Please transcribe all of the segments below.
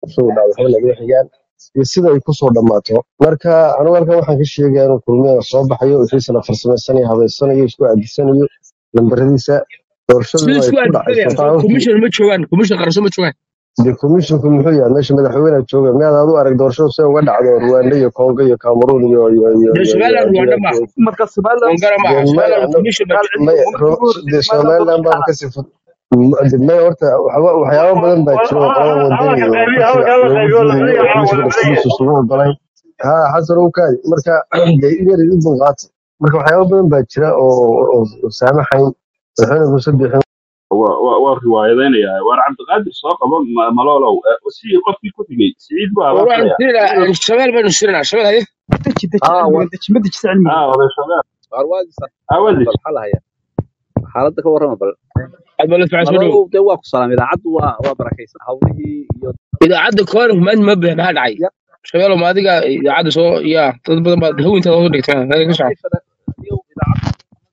soo dhacdo waxba naga xigaan iyo sida ay kusoo dhammaato marka anigu halkan waxaan ka sheegaya inuu kulmiyada soo baxayo wixiisana farsamaysanaya habeysanayo isku aadisanayo lambaradiisa siduu doorashaduna ay isku ku dhacayso aadsanayaan qaababkii commission ma joogaan commission qarasho ma joogaan dee komishinku muxuu yahay meesha madaxweyne jooga miyaad aad u arag doorashadu see uga dhacdo rwanda iyo kongo iyo cameroon iyo iyo iyo dee iyo iyo somaliland rwanda iyo maaha marka somaliland kongana maaha dee maya somaliland ano commission ma gaal joogo cilmi maya ummad ro- ugu horreysay dee somaliland somaliland doorasho baaba dhacda kasii fud dee maya horta waxba waxyaabo badan baa jira oo qolada wadani hadalka iyo qaybiya kursiga hadalka la loogu qaybiyo diidayo oo la cunaya komishka naftigiisa isugu ogolayn ha xasan u kaadi marka dee yar i dulqaata marka waxyaabo badan baa jira oo oo oo saamaxayn madaxweyne muuse bixin waa waa- waa riwaayadaynaya waar cabdiqaadir soo qabo ma- maloolow eh, si qofkii ku xigay siciid buu war waxaanu abaaqaya sirinaa shabeel baynu sirinaa shabeel haye deji deji اه cilmiga deji ma dejisa cilmiga ah oday shabeeb وارواز awadis bal maxaa lahaya xaaladda ka warrama bal aad baa la fiican soo malalow dhowow dee waa ku salaam idaacaddu waa waa barakaysan hawlihii iyo idaacadda koor maanta ma bixin maxaa dhacay ya shabeelo ma adiga idaacadda soo ya dad badan baa hawinta soo dhigtay hada ka soco kayfana iyo idaacaddu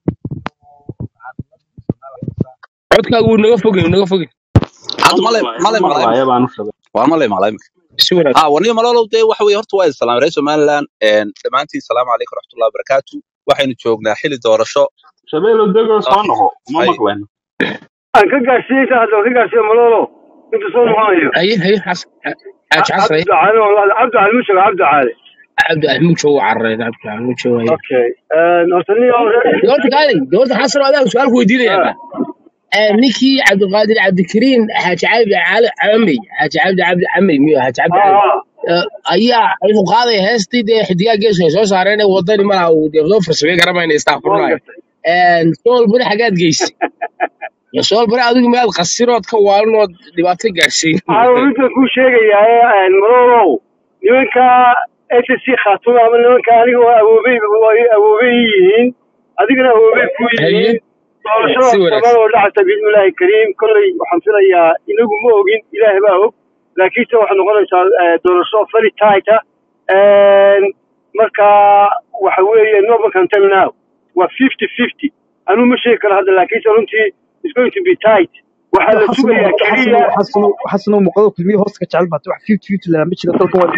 codkaagu wuu naga fogey wuu naga fogey hadda male male ma maqlay maqlaya baanu shabeel waa male maqlay si wanaagsan ha warniyo malalow dee waxa weeye horta waa idin salaamay reer somaliland een, dhammaantiin salaamu calaykum waraxmatullahi wabarakaatu waxaynu joognaa xili doorasho shabeelo degoo soo ah, noqo ma hay maqlayno aan ka gaarsiiyey ta hadda ka gaarsiiyo malolo inta soo noqonayo haye haye xasan xaaji xasan haye cabdi caali wallahi cabdi caali mushaka cabdi caali cabdi ahmud joogo cararay cabdi ahmud joogo haye okay horta nin doorta kaalay doorta xasan oo adaa su-aal ku weydiinayaa ninkii cabdiqaadir cabdikariim xaaji cabdi cali camey xaaji cabdi cabdi camey miyo xaaji cabdi cali eh, ayaa wuxuu qaadaya heestii dee xidigaa geesu ay soo saareen ee wadani malaha uu dee soo farsamey garamayna waan istaafurnayo gartay sool bari xagaad geysay Ya sool bari adigu miyaad qasirood ka waalinood dhibaato gaarsiin waxaan midda kuu sheegayaa malolow nimanka SSC khaatuma ama nimanka aniga oo awoobey way awoobey yihiin adigana awoobey ku haye yihiin doorashada si wanaagsan Soomaaliya oo dhacaysa bismillaahi kariim kolley waxaan filayaa inagu ma ogin ilaahay baa og laakiinse waxay noqonaysaa eh, doorasho very tight ah Een, marka waxa weeye no can tell now waa fifty fifty anuu ma sheegi karo hadda laakiinse runtii is going to be tight waxaa la xasano sugayaa xasano keliya xasano xasano muuqado kulmiye hoosta ka jecel baata wax fifty fifty lama jiro dalka waa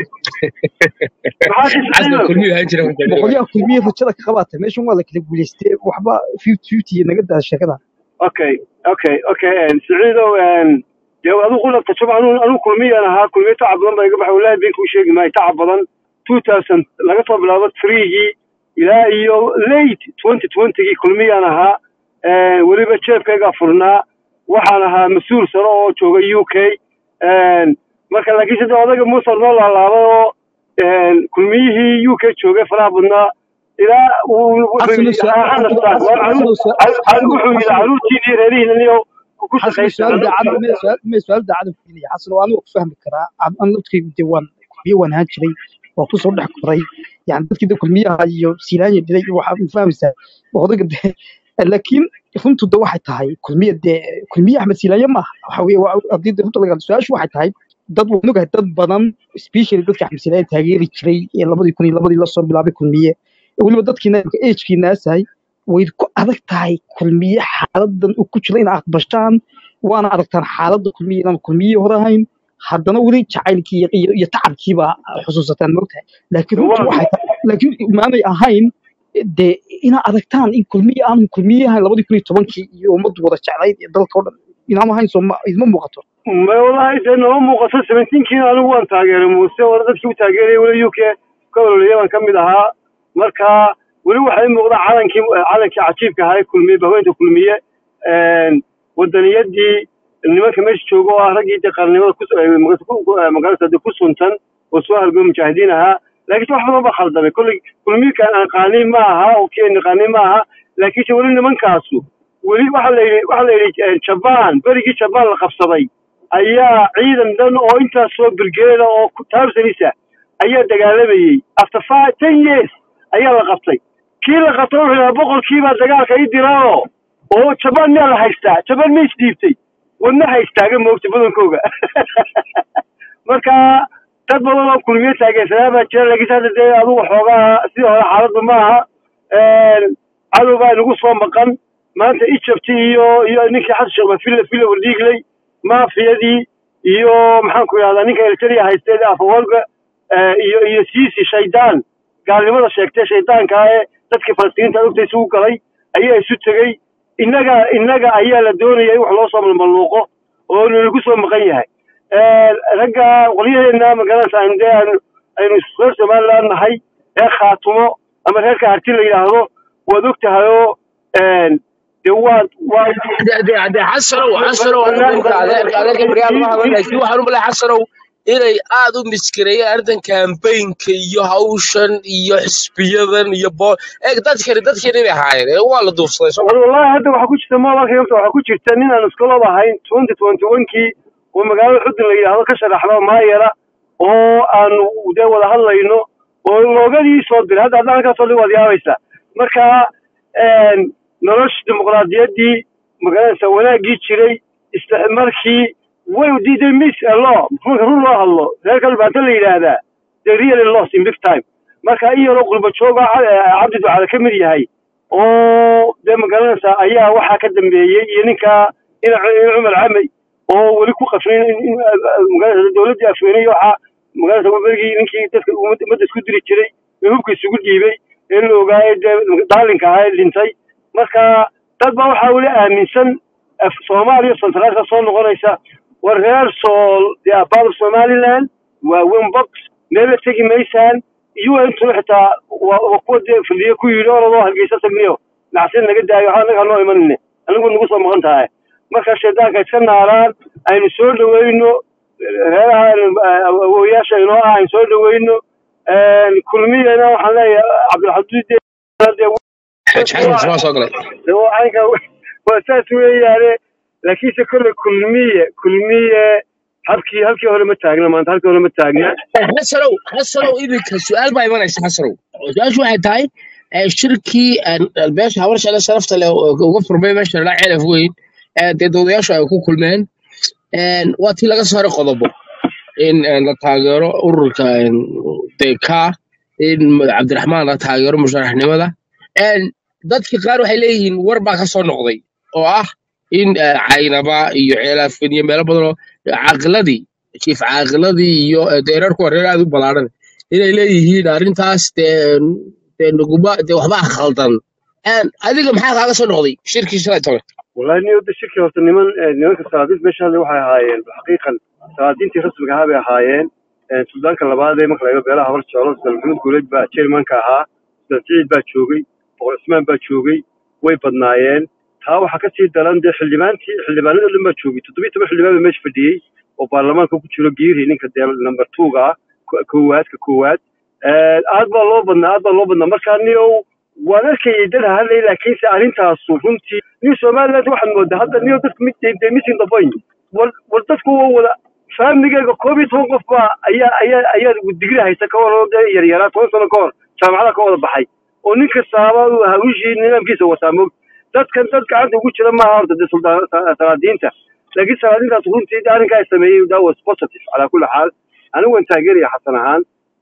maxaa xasba tisciido kulmiyu ahaan jira markaa jooga boqolyaha kulmiye rajada ka qabaata meeshan waa la kala guuleystay waxba fifty fifty iyo naga daa sheekada okay okay okay and siciidow and dee adigu qula tajab anu anu kulmiyaan ahaa kulmiye tacab badan baa iga baxay wallahi been kuu sheegi maayo tacab badan two thousand laga soo bilaabo threegii ilaa iyo late twenty twentygii kulmiyaan ahaa Eh, weliba jeebkaygaa furnaa waxaan ahaa mas-uul sare oo jooga u k marka laakiin sida odaga muuse noo laalaabay oo een, kulmiyihii u k joogay faraha badnaa ilaa uu wuxuu xasano yidhi ha ha nastaan waa xasano caruur xasano wuxuu yidhi xasano caruurtiinii reerihiina niyo ku xasano shaqaysta su-aal daacada caruurtii me su-aal me su-aal daacada filinaya xasano aniga ku fahmi karaa an- an dadkaygu dee waan kulmiye waan ahaan jiray waa kusoo dhex koray yani dadkii de kulmiyaha iyo silaanya dhilay iyo waxaad ma fahmaysaa odaga de laakiin runtu de waxay tahay kulmiye dee kulmiye axmed silaanya maaha waxa weye waa- haddii de runta laga hadlo su-aashu waxay tahay dad waan ogahay dad badan especially dadka axmed silaanya taageeri jiray ee labadii kun iyo labadii lasoo bilaabay kulmiye weliba dadkiina agekii naasahay way ku adag tahay kulmiye xaaladan uu ku jiro inaad aqbashaan waana aragtaan xaaladda kulmiye inaan kulmiye hore ahayn haddana weli jacaylkii iyo, iyo, iyo tacabkiiba xusuusataan moogtahay laakiin runtu waa waxay tahay laakiin maanay ahayn dee inaad aragtaan in kulmiye aanu kulmiye ahayn labadii kun iyo tobankii iyo ummaddu wada jeclayd iyo dalka o dhan inaanu ahayn sooma idma muuqato ma wallaahi dee nama muuqato seventeenkiina anigu waan taageeray muuse wala dadkii u taageerayay weli u k ka ololaya baan ka mid ahaa marka weli waxaa ii muuqda calankii calankii cajiibka ahaa ee kulmiye bahweynta kulmiye een, wadaniyadii nimanka meesha jooga oo ah raggii dee qarnimada ku eh, magas- ku- eh, magaalada dee ku suntan oo soo halgoo mujaahidiin ahaa laakiinse wax badan baa khaldamay kolley kulmiykan aan qaaniin ma aha oo kenya qaaniin ma aha laakiinse weli nimankaasu weli waxa la yidhi waxa la yidhi eh, jabaan berigii jabaan la qabsaday ayaa ciidan dhan oo intaas soo birgeeda oo taabsanisa ayaa dagaalamayey after five ten years ayaa la qabtay kii la qabtay wuxuu yidhaha boqolkiibaa dagaalka ii diraao oo jabaan miyaa la haystaa jabaan ma isdhiibtay wadna haystaaga moogta badankooga marka dad badan oo kulmiye taageersanaa baa jira laakiin hadda dee adugu xoogaa sidii hore xaaladdu ma aha cadow baa inagu soo maqan maanta egypt iyo iyo ninkii xasan sheekh baa filla filla wardhiigley maafiyadii iyo maxaan ku idhahdaa ninka eritrea haystee afawarga iyo iyo siisi shaydaan gaalnimada sheegtay shaydaanka ee dadkii falastiiniinta ogta isugu galay ayaa isu tegey innaga innaga ayaa la doonaya in wax loo soo malmaluuqo oo nalagu soo maqan yahay ragga qolyaheena magaranaysa aynu dee aynu aynu reer somaliland nahay reer khaatumo ama reerka harti la yidhaahdo waad og tahay oo de waad waad de xasanow xasanow ninka adeerka adeerka baryaal ma hadlan laakiin waxaan u malay xasanow inay aad u miskireeyeen arrintan kambaynka iyo hawshan iyo xisbiyadan iyo bo eeg dadkani dadkani bay ahaayeen ee waa la duufsaday soo war wallahi hadda waxaa ku jirta mobalka yomta waxaa ku jirta nin aan iskolob ahayn twenty twenty one kii oo magaalada xudun la yidhaahdo ka sharaxda maayara oo aanu dee wada hadlayno oo loogadii soo diray hadda haddaan halkaas oo dhan waad yaabaysaa marka nolosha dimuqraadiyaddii magaranaysa wanaaggii jiray isticmarkii way diiday miss allo marka run loo hadlo reerka dhulbaanta la yidhaahdaa they really lost in big time marka in yaroo qurba jooga cabdi ducale ka mid yahay oo dee magaranaysa ayaa waxaa ka dambeeyey iyo ninka ina cumar camey oo weli ku qafrin magaranaysa dowladdii afweeney waxaa magaranaysa berigii ninkii dadka ummadda isku diri jiray ee hubka isugu dhiibay ee la ogaayay dee daalinka ahaa ee dhintay marka dad baa waxaa weli aaminsan soomaaliya centraalka soo noqonaysa war reer sool dee abaabur somaliland waa wembox meela tegi maysaan un-tuna xitaa waa kuwa dee fadhiye ku yidhi orodoo hargeysa tagniyo nacsin naga daayo waxaa naga noo imanine anigu nagu soo maqan tahay marka shaydaanka iska naaraan aynu soo dhaweyno reeraha awooyaasha inoo ah aynu soo dhaweyno kulmiyana waxaan leeyahay cabdilxaduud xasan soo galay caynka waa saas weeyaane laakiinse kolle kulmiye kulmiye habkii halkii hore ma taagna maanta halkii hore ma taagna xasanow xasanow iminka su-aal baa imanaysa xasanow su-aashu waxay tahay shirkii beesha habar shale sharafta leh uga furmay meesha la celaf weyn dee doodayaashu ay ku kulmeen waa tii laga saaray qodobo in la taageero ururka deka in cabdiraxmaan la taageero musharaxnimada dadki qaar waxay leeyihiin war baa ka soo noqday oo ah in caynaba iyo ceelaafin iyo meelo badanoo caaqiladii jiif caaqiladii iyo deerarku waa reer aad u ballaaran inay leeyihiin arrintaas dee dee nuguma dee waxbaa khaldan adiga maxaa kaaga soo noqday shirkii shalay tole wallahi ni wadda shirkii horta niman nimanka salaadiinta meesha hadle waxay ahaayeen xaqiiqan salaadiintii rasmiga ahaa bay ahaayeen suldaanka labaad ee marka laga beelaha hor jeclo sultaan maxamed guuleed baa chairmanka ahaa sultaan siciid baa joogay boqor cismaan baa joogay way badnaayeen taa waxaa kasii daran dee xildhibaantii xildhibaanada dhan baa joogay toddobiyi toban xildhibaan baa meesha fadhiyey oo baarlamaanka ku jiro giiri ninka dee number twoga ah koowaad ka koowaad aad baa loo badnaa aad baa loo badnaa markaa niow waan arkayay dad hadlay laakiinse arrintaasu runtii new somaliland waxaad moodaa hadda nio dadku mid de missing the point war war dadku waa wada faamigeyga koob iyo toban qof baa ayaa ayaa ayaa digri haysta ka hor dee yaryaraa toban sano ka hor jaamacada ka wada baxay oo nin kastaaba hawishii nidaamkiisa wataa moog dadkan dad gacanta ugu jira maaha horta dee salaadiinta laakiin salaadiintaas runtii de arrinkaa sameeyey that was positive calaa kulli xaal anigu waan taageeraya xasan ahaan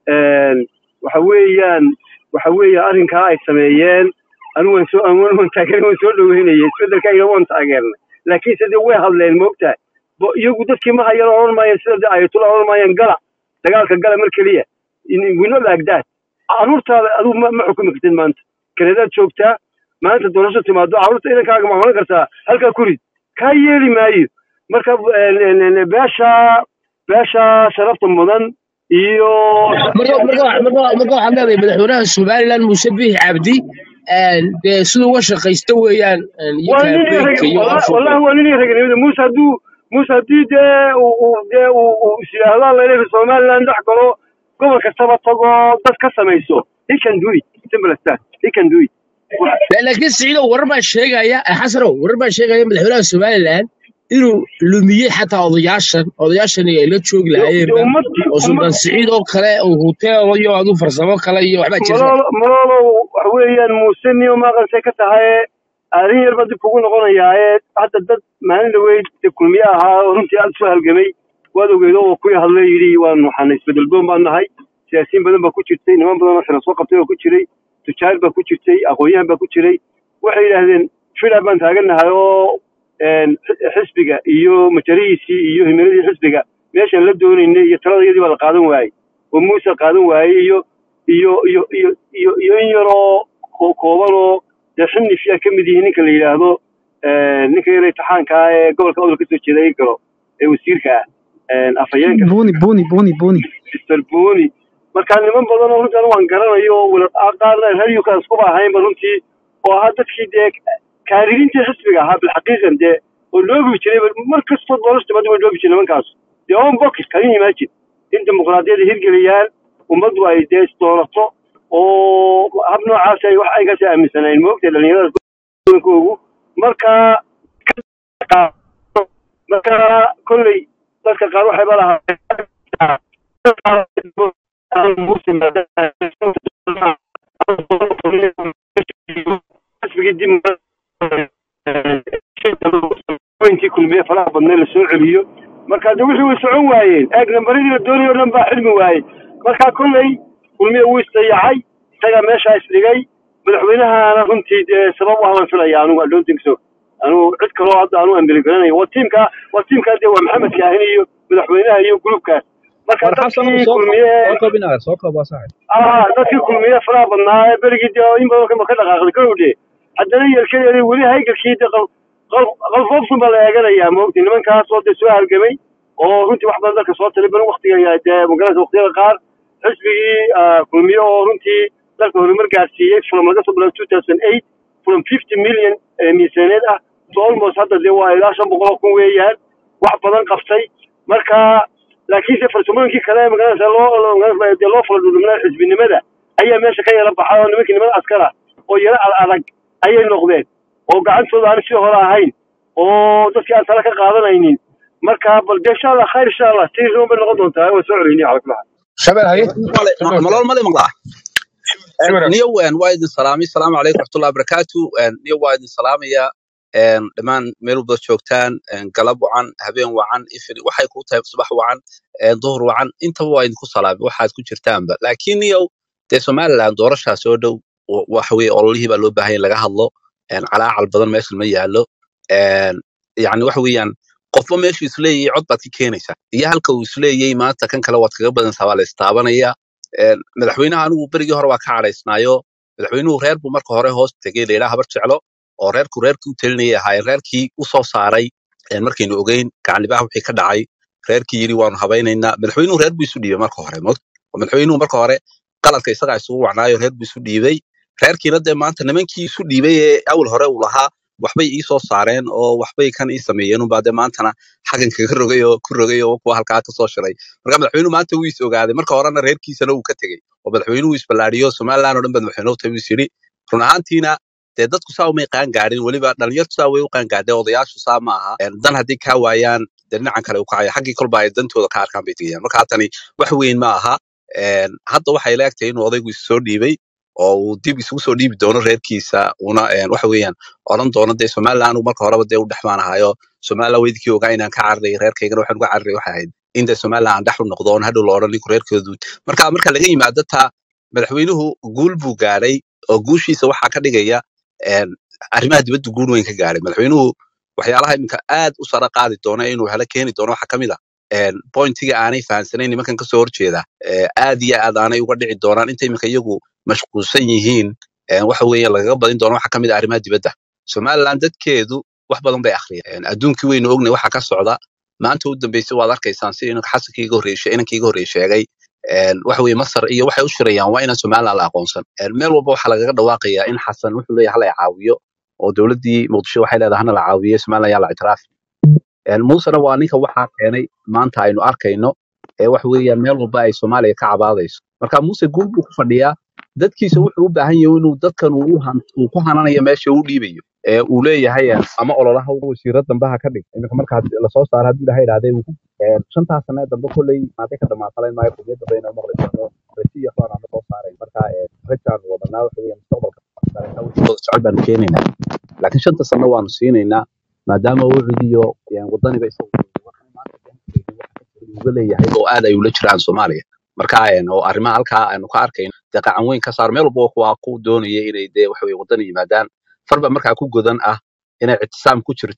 waxa weeyaan waxa weeye arrinkaa ay sameeyeen anigu waan soo waan taageer waan soo dhaweynayay isbeddelka ina waan taageernay laakiinse dee way hadleen moogtahay iyagu dadkii ma hayan odhan maayeen sida de ayatullah odhan maayeen gala dagaalka gala mar keliya we not like that carruurtaada adigu ma ma xukumi kartid maanta kanadaad joogtaa maanta doorasho timaado carruurta idankaaga ma oran kartaa halkaa ku rid kaa yeeli maayo marka beesha beesha sharafta mudan iyo marka marka marka marka waxaad leedahay madaxweynaha somaliland muuse biixi cabdi dee siduu uga shaqaysta weeyaan iyo waa nin kaambeynka iyo wallahi waa nin raganimada muuse hadduu muuse haddii dee uu dee uu is yidhaahdo layleeyahay somaliland dhex galo gobol kastaba tago dad ka samayso he can do it simple as that he can do it laakiin siciidow warar baa sheegaya xasanow warar baa sheegaya madaxweynaha somaliland inuu lumiyey xataa odayaashan odayaashan ay la joogi lahaayeenba ummadii oo sultaan siciid oo kale oo huteelo iyo aduu farsamo kale iyo waxbaa jirta malolo waxa weeyaan muuse niyo maaqansay ka tahay arrin yar baa dib kugu noqonayaaye hadda dad maalin dhaweyd dee kulmiye ahaa oo runtii aad soo halgamay waad ogeyd oo kuwii hadlay yidhi waan waxaan isbedel boon baan nahay siyaasiyiin badan baa ku jirtay niman badan oo xilo soo qabtay oo ku jiray tujaar baa ku jirtay aqoon-yahan baa ku jiray waxay yidhaahdeen fida baan taagannahay oo een, xi- xisbiga iyo majarihiisii iyo himiladii xisbiga meeshaan la doonaynay iyo taladayadii baa la qaadan waayey oo muuse qaadan waayey iyo iyo iyo iyo iyo iyo in yaroo ko- kooban oo dee xinif yaa ka mid yihiin ninka la yidhaahdo een, ninka yar imtixaanka ah ee gobolka odol kasoo jeeda ay galo ee wasiirka ah een, afhayeenka buni buni buni buni mr boni marka niman badan oo runtii anigu waan garanayo oo wala qaarna reer uk iskuba ahaynba runtii oo ahaa dadkii dee kaadiriintii xisbiga ahaa bilxaqiiqan dee oo loobi jiray mar kastoo doorashta badi way loobi jiray nimankaas dee on box kan yimaajin in dimuqraadiyadda hirgeliyaan ummaddu ay dee isdoorato oo hab noocaas ay wax aygaas aaminsanayn moogtay dhalinyarada badankoogu marka marka kolley dadka qaar waxay ba lahaa intii kulmiye faraha badnay la soo celiyo marka de wixii way socon waayeen eeg nambaradii la doonayay oo dhan baa xilmi waayey marka kolley kulmiye wuu isdayacay isagaa meeshaa isdhigay madaxweynahana runtii dee sabab u haban filaya anigu I don't think so anigu cid kaloo hadda anu ambeligaranayo waa tiimka waa tiimkaa dee waa maxamed kaahin iyo madaxweynaha iyo gulubkaas marka war xasan dadkii soo koob kulmiye soo koob inaad soo koob waa saaxib ah dadkii kulmiye faraha badnaa ee berigii dee in badan kama ka dhaqaaqday kowdhe haddana yeelkeeda weli haygalkii de qal qal- qalfoofsun baa la eeganayaa maogti nimankaas oo dee soo halgamay oo runtii wax badan dalka soo talay bal waktiga dee magaranaysa waqtiyada qaar xisbigii ah, kulmiye oo runtii dalka horumar gaarsiiyey from laga soo bilaabo two thousand eight from fifty million ee miisaaneed ah to almost hadda dee waa ilaa shan boqol oo kun weeyaan wax badan qabtay marka laakiinse farsamooyinkii kale magaranaysa loo loo- magaranaysa dee loo fala dhudhumnaa xisbinimada ayaa meesha ka yara baxay oo nimankii nimada askara oo yara ad adag ayay noqdeen oo gacantooda aan sidii hore ahayn oo dadkii aan tala ka qaadanaynin marka bal dee insha allah khayr insha allah tii run bay noqon doontaa waa soo celini cala kulaha shabel haye male shabel malool male maqlaa shabel niyo waan waa idin salaamay salaamu calaykum raxmatullahi wabarakaatu niyo waa idin salaamaya een, dhammaan meel walba joogtaan een, galab wacan habeen wacan ifin waxay kuu tahay subax wacan een, duhur wacan intaba waa idinku salaamay waxaad ku jirtaanba laakiin niyow dee somaliland doorashaa soo dhow wa- waxa weye ololihii baa loo baahan yahay in laga hadlo een, calaacal badan meesha ma yaallo een, yacni waxa weeyaan qofba meeshuu isleeyahay cod baad ka keenaysaa iyo halka uu isleeyahay maanta kan kale waad kaga badansaa waa la istaabanaya een, madaxweynaha anigu berigii hore waa ka cadhaysnaayo madaxweynuhu reer buu marka hore hoos tegey layidhaha habar jeclo oo reerku reerkii u talinayay ahaayeen reerkii u soo saaray een, markaynu ogeyn gacanlibaha wixii ka dhacay reerkii yidhi waanu habaynaynaa madaxweynuhu reer buu isu dhiibay marka hore mogt oo madaxweynuhu marka hore qaladka isagaa isugu wacnaayo reer buu isu dhiibay reerkiina dee maanta nimankii isu dhiibay ee awal hore uu lahaa waxbay ii soo saareen oo waxbay kan ii sameeyeen unbaa dee maantana xagan kaga rogay oo ku rogay oo kuwa halkaa ka soo shiray marka madaxweynuhu maanta wuu is ogaaday marka horena reerkiisana uu ka tegey oo madaxweynuhu isballaadhiyo somaliland oo dhan baa madaxweynuhu tabi is yidhi run ahaantiina dee dadku saa umay qaan gaadhin weliba dhalinyartu saa way u qaan gaadheen odayaashu saa ma aha Een, dan haddii kaa waayaan dee dhinacan kale u kacaya xaggii kolba ay dantooda ka arkaan bay tegayaan marka haatani wax weyn ma aha Een, hadda waxay leegtahay inuu odaygu isu soo dhiibay oo uu dib isugu soo dhiibi doono reerkiisa una een, waxa weeyaan odhan doono dee somaliland anigu marka horeba dee u dhexmaanahayo somaliland weydikii ogaa inaan ka cararay reerkaygana waxaan uga cararay waxay ahayd in dee somaliland aan dhex u noqdo oon hadhow la odhan ninku reerkoodu marka marka laga yimaado taa madaxweynuhu guul buu gaadhay oo guushiisa waxaa ka dhigaya een, arrimaha dibadda guul weyn ka gaadhay madaxweynuhu waxyaalaha iminka aad u sara qaadi doona inuu helo keeni doono waxaa ka mid a een, pointiga aanay fahansanayn nimankan kasoo horjeeda ee, aad iyo aad aanay uga dhici doonaan inta iminka iyagu mashquulsan yihiin een, waxa weeye lagaga badin doono waxaa ka mid a arrimaha dibadda somaliland dadkeedu wax badan bay akhriyeen Een, adduunkii weynu ognay waxa ka socda maanta u dambeysay waad arkaysaan si inanka xasankii iga horreeyay inankii iga horreeyay sheegay Een, waxa weeye masar iyo waxay u shirayaan waa inaan somaliland la aqoonsan Een, meel walba waxaa lagaga dhawaaqayaa in xasan wuxuu leeyahay hala caawiyo oo dowladdii muqdisho waxay leedahay hana la caawiyo somaliland yaa la ictiraafi Een, muusena waa ninka waxaa keenay maanta aynu arkayno ee waxa weeyaan meel walba ay soomaaliya ka cabaadayso marka muuse guul buu ku fadhiyaa dadkiisa wuxuu u baahan yahay inuu dadkan uu u han- uu ku hananayo meesha uu dhiibayo ee uu leeyahay een, ama ololaha wasiiro dambe ha ka dhig iminka marka had- lasoo saaro haddii ilaha idhahdee uu ku een, shantaas sane dambe kolley maantay ka dhamaatalayn maayo qudiyad dambe inaan maqli doono rajo iyo waxbaan aan soo saaray marka een, rajaan wadanaa waxa weeye mustaqbalka dareenka wixii wada socod baanu keenaynaa laakiin shanta sano waanu siinaynaa maadaama wucudiyo wadaniba isagu waxay maanta uga leeyahay oo aad ay ula jiraan soomaaliya marka een, oo arrimaha halkaa aynu ka arkayno dee qacan weyn ka saar meel walba waa ku doonaya inay dee waxa weye wadani yimaadaan farba markaa ku godan ah inay ictisaam ku jirto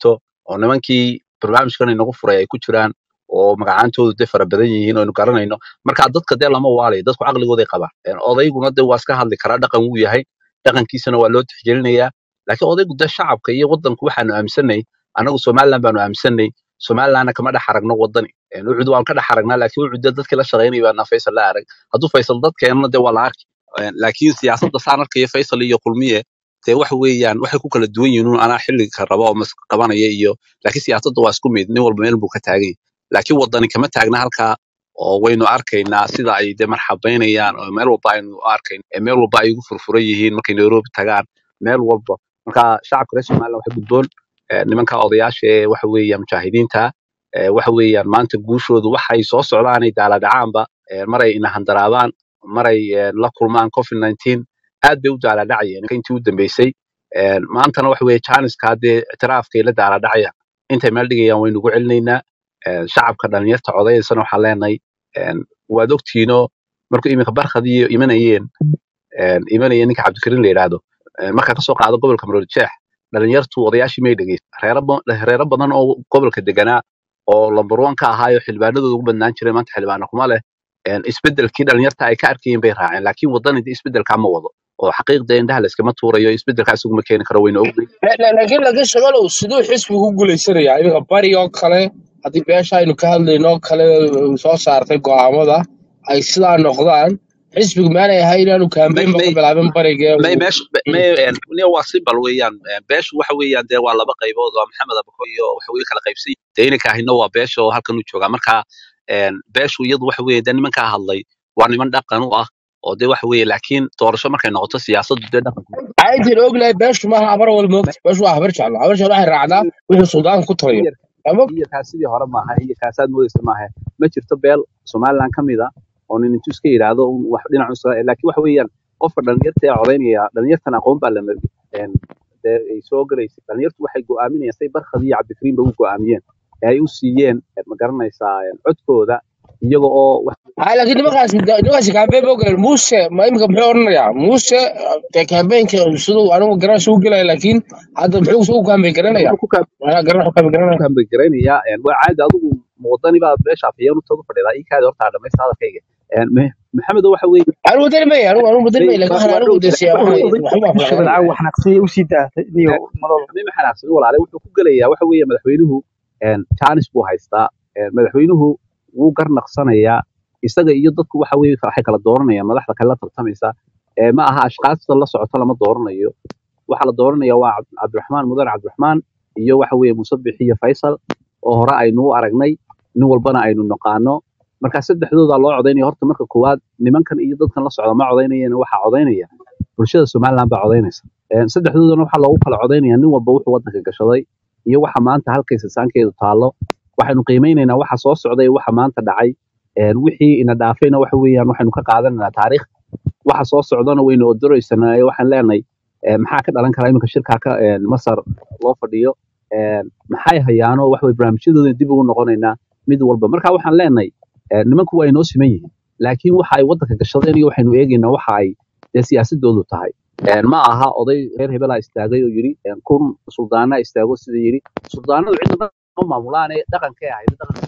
oo nimankii barnaamijkan inagu furay ay ku jiraan oo magacaantoodu dee fara badan yihiin oo aynu garanayno marka dadka dee lama waalayo dadku caqligooday qabaan Een, odayguna dee waa iska hadli karaa dhaqan wuu yahay dhaqankiisana waa loo tixgelinayaa laakiin odaygu dee shacabka iyo wadanku waxaanu aaminsanay anagu somaliland baanu aaminsanay somalilandna kama dhex aragno wadani Een, ucud waan ka dhex aragnaa laakiin ucud dee dadkii la shaqaynaya baana faysal la arag hadduu faysal dadkeenna dee waa la arki Een, laakiin siyaasadda saan arkaya faysal iyo kulmiye dee waxa weeyaan waxay ku kala duwan yihiin un anaa xilliga raba oo mas qabanaya iyo laakiin siyaasadda waa isku mid nin walba meel buu ka taagan yahay laakiin wadani kama taagna halkaa oo waynu arkaynaa sida ay dee marxabaynayaan oo meel walba aynu arkayn ee meel walba ay ugu furfuran yihiin markay nairobi tagaan meel walba marka shacabka reer somaliland waxa gudboon eh, nimanka odayaasha ee waxa weeyaan mujaahidiinta eh, waxa weeyaan maanta guushoodu waxay soo socdaanay daaladhacaanba eh, maray ina handaraabaan maray eh, la kulmaan covid 19 aad bay u daaladhacayeen intii u dambeysay Een, maantana waxa weeye janiska haddee ictiraafkay la daaladhacayaan intay meel dhigayaan waynu ugu celinaynaa Een, shacabka dhalinyarta codayaysana waxaan leenahay een, waad ogtiino markuu iminka barkadii imanayeen een, imanaya ninka cabdikariin la yidhaahdo een, markaa kasoo qaado gobolka maroodijeex dhalinyartu odayaashii may dhegeysan reero ba- reero badan oo gobolka deganaa oo lambar one ka ahaayo xildhibaanadooda ugu badnaan jiray maanta xildhibaano kuma leh Een, isbedelkii dhalinyarta ay ka arkayeen bay raaceen laakiin wadanida isbedelkaa ma wado oo xaqiiqda indhaha la iskama tuurayo isbedelkaa isaguma keeni karo wayna ognahay La- la- laakiin laga shaqalow siduu xisbigu u guuleysanayaa iminka bari oo kale haddii beesha aynu ka hadlayno oo kale uu soo saartay go'aamada ay sidaa noqdaan xisbigu maanay ahay inaanu may kaambeynba may ka bilaabin bariga may meesha may een, nia waa simbal weeyaan Een, beeshu waxa weeyaan dee waa laba qaybood waa maxamed abako iyo waxa weye kala qaybsan yihiin dee inanka ahina waa beesha oo halkan u joogaa marka een, beeshu iyadu waxa weeye dee nimankaa hadlay waa niman dhaqan u ah oo dee waxa weeye laakiin doorasho markay noqoto siyaasaddu dee dhaqanku aytiin ognahay beeshu maaha habar wal moogta beeshu waa habar jeclo habar jeclo waxay raacdaa wixii suldaanka ku taliyo iyar ama iyarkaas sidii hore maaha iyarkaasaad moodeysa maaha ma jirto beel somaliland ka mid a oo nin intuu iska yidhaahdo un wax dhinac usa laakiin waxa weeyaan qofka dhalinyarta ee codaynaya dhalinyartan aqoon baa lama een, dee ay soo galaysa dhalinyartu waxay go'aaminayaan say barkhad iyo cabdikariin ba u go'aamiyeen ee ay u siiyeen ma garanaysaa een, codkooda iyaga oo wax hay laakiin nimankaas nimankaasi kaambeyn ba ogaleen muuse ma iminka muxuu odhanayaa muuse dee kaambeynka siduu anigu garanaysa u gelaya laakiin hadda muxuu suu kaambeyn garanaya wuxuu ku kaa anaa garan wuxuu kaambeyn garanaya kaambe garaynayaa een, waa caadi adigu muwadani baa beesha afhayeen utooda fadhidaa ii kaadi horta dhamaysta hadalkayga Een, Me- maxamed waxa weeye anigu wadani may anigu anigu wadani may may laakiin waa waxaan waa anigu dhow dee siyaa oday waxaan oday waxba oday wax bulshada caawa xanaaqsanya usii daatay niyo madol mimi xanaaqsan walaale wuxuu ku gelayaa waxa weeye madaxweynuhu een, jaanis buu haystaa Een, madaxweynuhu wuu garnaqsanayaa isaga iyo dadku waxa weeye waxay kala dooranayaan madaxda kale la tartamaysa Ee, ma aha ashkaasta la socota lama dooranayo waxa la dooranaya waa Cabd- cabdiraxmaan mudan cabdiraxmaan iyo waxa weeye musabix iyo faysal oo hore aynu u aragnay nin walbana aynu naqaano marka saddexdooda loo codaynaya horta marka koowaad nimankan iyo dadkan la socda ma codaynayeen waxaa codaynaya bulshada somaliland baa codaynaysa Een, saddexdoodana waxaa loogu kala codaynaya nin walba wuxuu wadanka gashaday iyo waxa maanta halkaysa saankeedu taallo waxaynu qiimeynaynaa waxa soo socday iyo waxa maanta dhacay Een, wixii ina dhaafayna waxa weeyaan waxaynu ka qaadanaynaa taariikh waxa soo socdana waynu odoreysanaa waxaan leenahay eh, maxaa ka dhalan kara iminka shirkaa ka eh, masar loo fadhiyo Eh, maxay hayaano wax way barnaamijyadooda dib ugu noqonaynaa mid walba marka waxaan leenahay eh, nimanku waa inoo siman yihiin laakiin waxa ay wadanka gashadeen iyo waxaynu eegaynaa waxa ay dee siyaasadoodu tahay Eh, ma aha oday reer hebelaa istaagay oo yidhi eh, kun suldaana istaago sida yidhi suldaanadu cidna ma maamulaane dhaqankay ahayd dhaqanka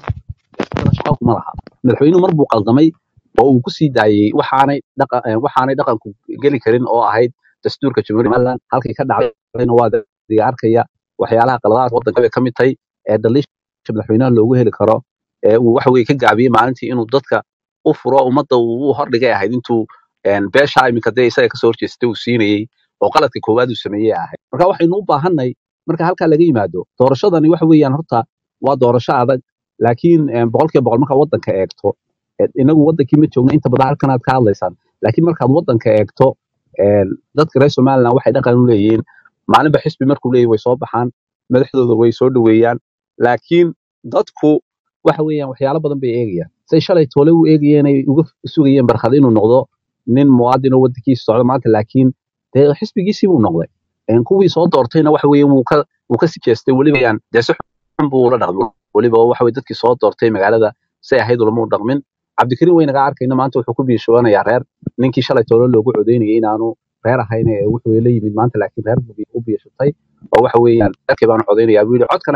shaqo kuma laha madaxweynuhu mar buu qaldamay oo uu ku sii daayey waxaanay dhaqa eh, waxaanay dhaqanku geli karin oo ahayd dastuurka jamhuuriyadda somaliland halkay ka dhacdayna waa diga arkaya waxyaalaha qaladaad waddanka bay ka mid tahay ee daliisha madaxweynaha loogu heli karo ee uu waxa weye ka gaabiyey maalintii inuu dadka u furo ummadda uu u hordhigay ahayd intuu een, beesha iminka dee isaga kasoo horjeestay uu siinayey oo qaladka koowaad uu sameeyey ahayd marka waxaynu u baahanay marka halkaa laga yimaado doorashadani waxa weeyaan horta waa doorasho adag laakiin een, boqolkiiba boqol markaa waddanka eegto ee, inagu waddankii ma joogno inta badan halkan aad ka hadlaysaan laakiin markaad waddanka eegto een, dadka reer somaliland waxay dhaqan u leeyihiin maalinba xisbi markuu leeyahy way soo baxaan madaxdooda way soo dhoweeyaan laakiin dadku waxa weeyaan waxyaalo badan bay eegayaan say shalay toole u eegayeen ay uga sugayeen barkad inuu noqdo nin muwaadin oo waddankiisa socda maanta laakiin dee xisbigiisii buu noqday Een, kuwii soo doortayna waxa weeye wuu ka wuu ka sijeestay weliba yaan dee si xun buu ula dhaqmay weliba waxa weye dadkii soo doortay magaalada say ahayd ulama u dhaqmin cabdikariin waynaga arkayna maanta wuxuu ku biishoonayaa reer ninkii shalay toole loogu codeynayay inaanu reer ahayn ee wuxuu la yimid maanta laakiin reer buu u biishatay oo waxa weeyaan reerkii baanu codeynayaa buu yidhi codkana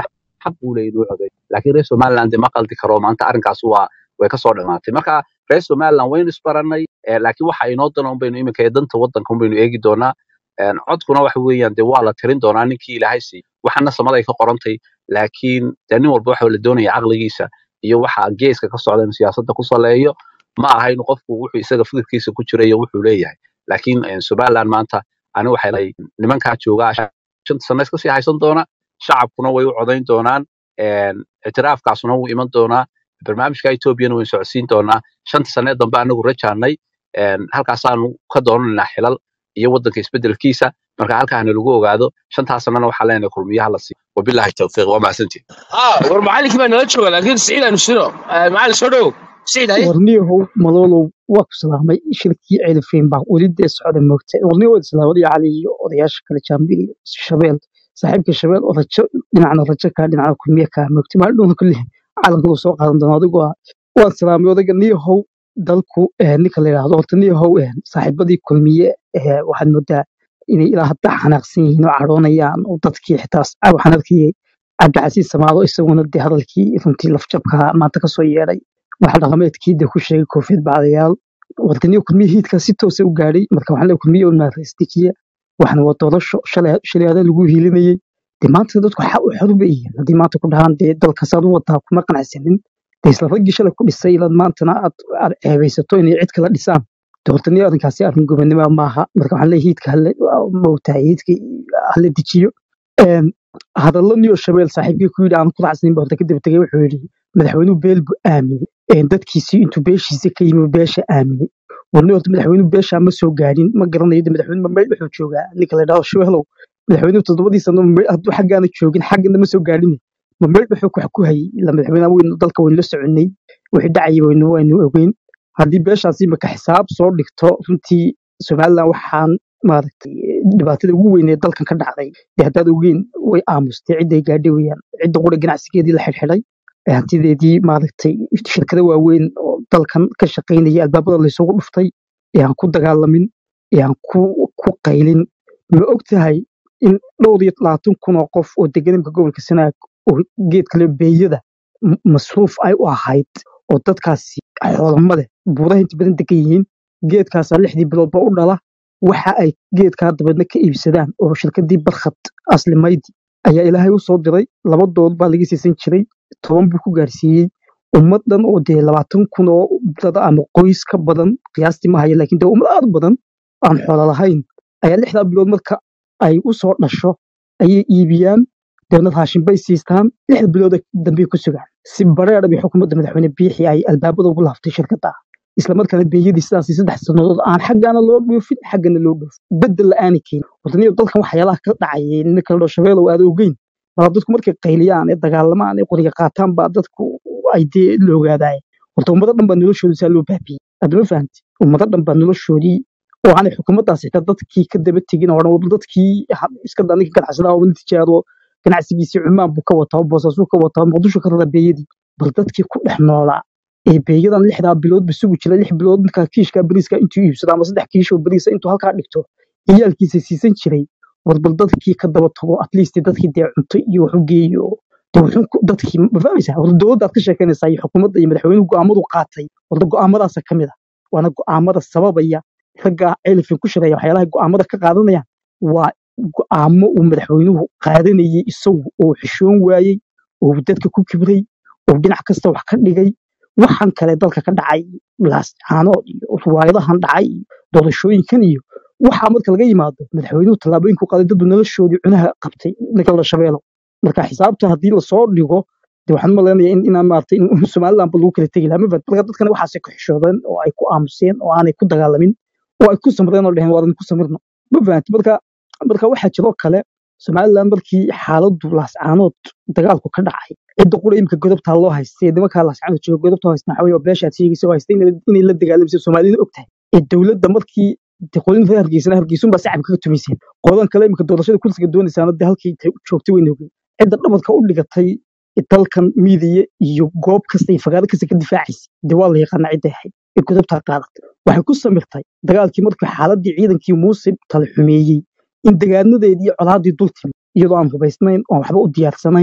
xaq buu leeyahay inuu codeeyo laakiin reer somaliland dee ma qaldi karo maanta arrinkaas waa way kasoo dhamaatay marka reer somaliland waynu isbaranay eh, laakiin waxa inoo dana un baynu iminka ee danta waddanka un baynu eegi doonaa Een, codkuna waxa weeyaan dee waa la tirin doonaa ninkii ilaahay siiyey waxana samada ay ka qorantay laakiin dee nin walba waxa la doonaya caqligiisa iyo waxa geeska ka socda inuu siyaasadda ku saleeyo ma aha inuu qofku wuxuu isaga fikirkiisa ku jira iyo wuxuu leeyahay laakiin eh, somaliland maanta ani waxay leeyahay nimankaa joogaa shanta sano iska sii haysan doona shacabkuna way u codayn doonaan een, ictiraafkaasuna wuu iman doonaa barnaamijka etoobiyana waynu socodsiin doonaa shanta sanee dambe anagu rajaanay een, halkaasaanu ka doonanaynaa xilal iyo waddanka isbedelkiisa marka halkaana lagu ogaado shantaas sanana waxaa leenahay kulmiyaha la siiyo wabilaahi tawfiiq waa mahadsantihin اه war macallinkii baa nala jooga laakiin siciid aanu sino macallin soo dhow siciid haye warniyahow maloolow waa ku salaamay shirkii ceelifeen baa weli dee socda moogta warniyo waa islaamada cali iyo odayaasha kale jaambil iyo shabeel saaxiibka shabeel oo rajo dhinacna rajo kaa dhinacna kulmiye kaa moogta maalin dhowna kulli calanka uu soo qaadan doona adigu waa waan salaamay odayga niyahow dalku eh, ninka la yidhaahdo horta niyahow eh, saaxiibadii kulmiye eh, waxaad moodaa inay ilaa hadda xanaaqsan yihiin oo cadhoonayaan oo dadkii xitaa waxaan arkayay cabdicasiis samaado isaguna dee hadalkii runtii lafjabka maanta kasoo yeedhay waxa dhaqameedkii dee ku sheegay koofiyad bacdayaal wadaniyo kulmiye hiidkaa si toosa u gaadhay marka waxaan leeyahay kulmiye un maaraystijiya waxna waa doorasho shalay shalay adaa lagu hiilinayay dee maanta dadku xa u xor bay yihiin haddii maanta ku dhahaan dee dalkasaad u wadaa kuma qanacsanin dee isla raggii shalay ku dhisay ilaad maantana aad aad ceebaysato inay cid kala dhisaan dee horta niyo arrinkaasi arrin gobonimo maaha marka waxaan leeyahay hiidka halle mawtahay hiidka halle dejiyo Een, hadallo niyo shabeel saaxiibkii ku yidhi aan ku racsanin ba horta kadib tegay wuxuu yidhi madaxweynuhu beel buu aaminay Een, dadkiisii intuu beeshiisa ka yimi beesha aaminay warni horta madaxweynuhu beeshaa ma soo gaadhin ma garanayo de madaxweyne mamay wuxuu joogaa ninka la yidhahdo shabeelow madaxweynuhu toddobadii sano Mamey- hadduu xaggaana joogin xaggana ma soo gaadhin mamay wuxuu wax ku hayay ila madaxweynaha weynu dalka waynu la soconay wixii dhacayay waynu waynu ogeyn haddii beeshaasi imaka xisaab soo dhigto runtii somaliland waxaan maaragtay dhibaatada ugu weyn ee dalkan ka dhacday dee haddaad ogeyn way aamustay cidday gaadhay weyaan cidda qura ganacsigeedii la xidhxidhay ee hantideedii maaragtay shirkado waaweyn oo dalkan ka shaqaynaya albaabada laysugu dhuftay ee aan ku dagaalamin ee aan ku ku qaylin ma og tahay in dhowr iyo labaatan kun oo qof oo degan imka gobolka sanaag oo geedkale beeyada m- masruuf ay u ahayd oo dadkaasi xoolamade buuraha inta badan degan yihiin geedkaasaa lixdii biloodba u dhala waxa ay geedkaa dabeedna ka iibsadaan oo shirkadii barkhad asli maydi ayaa ilaahay u soo diray laba dood baa laga siisan jiray toban buu ku gaarsiiyey ummad dhan oo dee labaatan kun oo dad ama qoys ka badan qiyaastii ma hayo laakiin dee ummad aad u badan aan xoolo lahayn ayaa lixdaa bilood marka ay u soo dhasho ayay iibiyaan deedna raashin bay siistaan lixda bilood dambe ku sugaan si bareera bay xukuumadda madaxweyne biixi ay albaabada ugu laaftay shirkadda isla markaana beeyadii sidaasi saddex sannadood aan xaggaana loo dhoofin xaggana loo dhoofin bedel la-aani keenin wadaniyo dalkan waxyaalaha ka dhacayay ninka la dhao shabeelow aad ogeyn baa dadku markay qayliyaan ee dagaalamaan ee qoriga qaataan baa dadku ay dee la ogaadaay horta ummado dhan baa noloshooda saa loo baabiyey adama fahamti ummado dhan baa noloshoodii oo aanay xukuumaddaas xitaa dadkii ka daba tegin oo dhan wada dadkii ha- iska daa ninka ganacsadaa oo tijaaro ganacsigiisii cumaan buu ka wataa boosaasuu ka wataa muqdisho ka rara beeyadii bal dadkii ku dhex noolaa ee beeyadan lixdaa bilood ba sugi jira lix bilood markaa kiishka bariiska intuu iibsado ama saddex kiishoo bariisa intuu halkaa dhigto ciyaalkiisa siisan jiray war bal dadkii ka daba tago at least dadkii dee cunto iyo wax u geeyo dee wuxuu ku- dadkii ma fahmaysaa war dowladdaad ka sheekanaysaa iyo xukuumadda iyo madaxweynuhu go'aamadu qaatay warda go'aamadaasa ka mid ah waana go'aamada sababaya ragga elifin ku shiraya waxyaalaha go'aamada ka qaadanayaan waa go'aamo uu madaxweynuhu qaadanayay isagu oo xishoon waayey oo dadka ku kibray oo dhinac kasta wax ka dhigay waxaan kale dalka ka dhacay laascaanood iyo riwaayadahan dhacay iyo doorashooyinkan iyo waxaa marka laga yimaado madaxweynuhu tallaabooyinku qaaday dadbu noloshoodii cunaha qabtay ninka la shabeelo marka xisaabta haddii lasoo dhigo de waxaan malaynayaa in inaan maaragtay in somalilandba lagu kala tegi lahaa ma fahad marka dadkana waxaasay ku xishoodeen oo ay ku aamuseen oo aanay ku dagaalamin oo ay ku samreen oo dheheen waadan ku samirno ma fahanti marka marka waxaa jiroo kale somaliland markii xaaladdu laascaanood dagaalku ka dhacay cidda qura imika godobtaa loo haystay nimankaa laascaanood jooga godobta haystaa waxaa weye waa beeshaad sheegaysa oo haystay inay inay la dagaalamaysa soomaalina og tahay ee dowladda markii de qolin reer hargeysana hargeysunbaa sacabka kaga tumayseen qodan kale imika doorashada kursiga doonaysaana de halkii intay u joogtay wayna ogeen cidda dhamadka u dhigatay dalkan miidiya iyo goob kasta iyo fagaaro kasta ka difaacaysa de waa la yaqaanaa cidday ahayd ee godobtaa qaadatay waxay ku samirtay dagaalkii markii xaaladii ciidankii muuse tala xumeeyey in degaanadeedii iyo colaadii dul timi iyadoo aan hubaysnayn oon waxba u diyaarsanayn